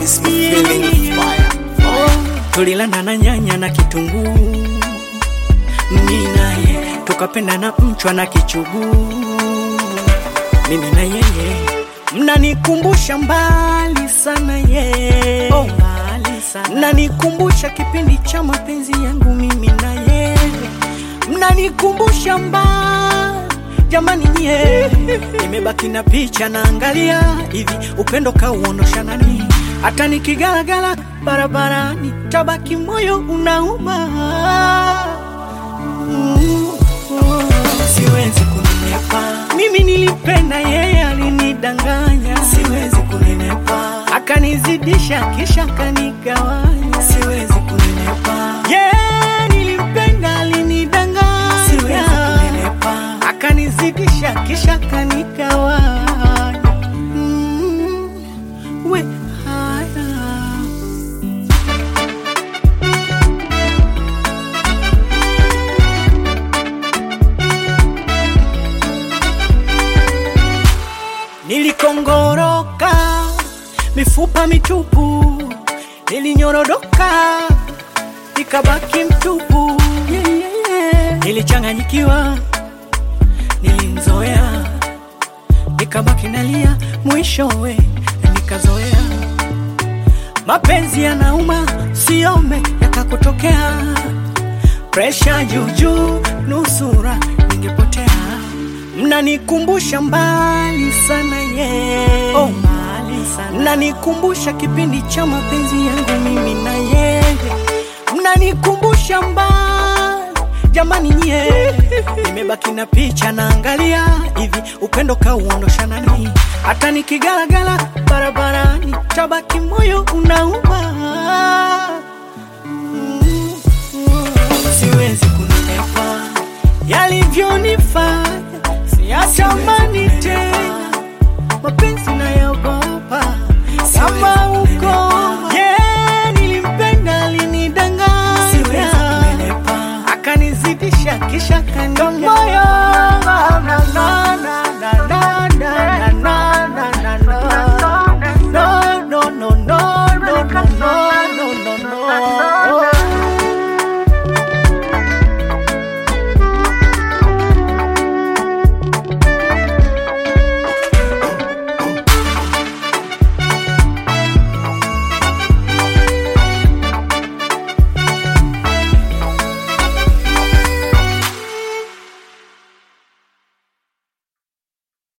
Miss me feeling fire. tulilanda na nyanya na kitunguu, mimi naye tukapenda na mchwa na kichuguu, mimi na yeye mnanikumbusha mbali sana ye oh, mbali sana. mnanikumbusha kipindi cha mapenzi yangu mimi na yeye mnanikumbusha mbali jamani nye nimebaki na picha naangalia hivi upendo kauondosha nani hata nikigalagala barabarani tabaki moyo unauma Mm, oh, siwezi kunenepa mimi nilipenda yeye alinidanganya siwezi kunenepa akanizidisha kisha akanigawanya siwezi kunenepa yeye nilimpenda alinidanganya siwezi kunenepa akanizidisha kisha akanigawanya mm, we haya Nilikongoroka mifupa mitupu, nilinyorodoka nikabaki mtupu. Yeah, yeah, yeah. Nilichanganyikiwa, nilimzoea, nikabaki nalia, mwishowe nikazoea. Mapenzi yanauma, siome yakakutokea, presha juujuu, nusura ningepotea mnanikumbusha mbali sana ye oh, mbali sana. mnanikumbusha kipindi cha mapenzi yangu mimi na yeye mnanikumbusha mbali jamani nye nimebaki na picha naangalia hivi upendo kauondosha nani hata nikigalagala barabarani tabaki moyo unauma Mm, mm, siwezi kunenepa yalivyonifanya siyatamani tena mapenzi nayogopa kama uko yeah, nilimpenda alinidanganya akanizidisha kisha kandomoyo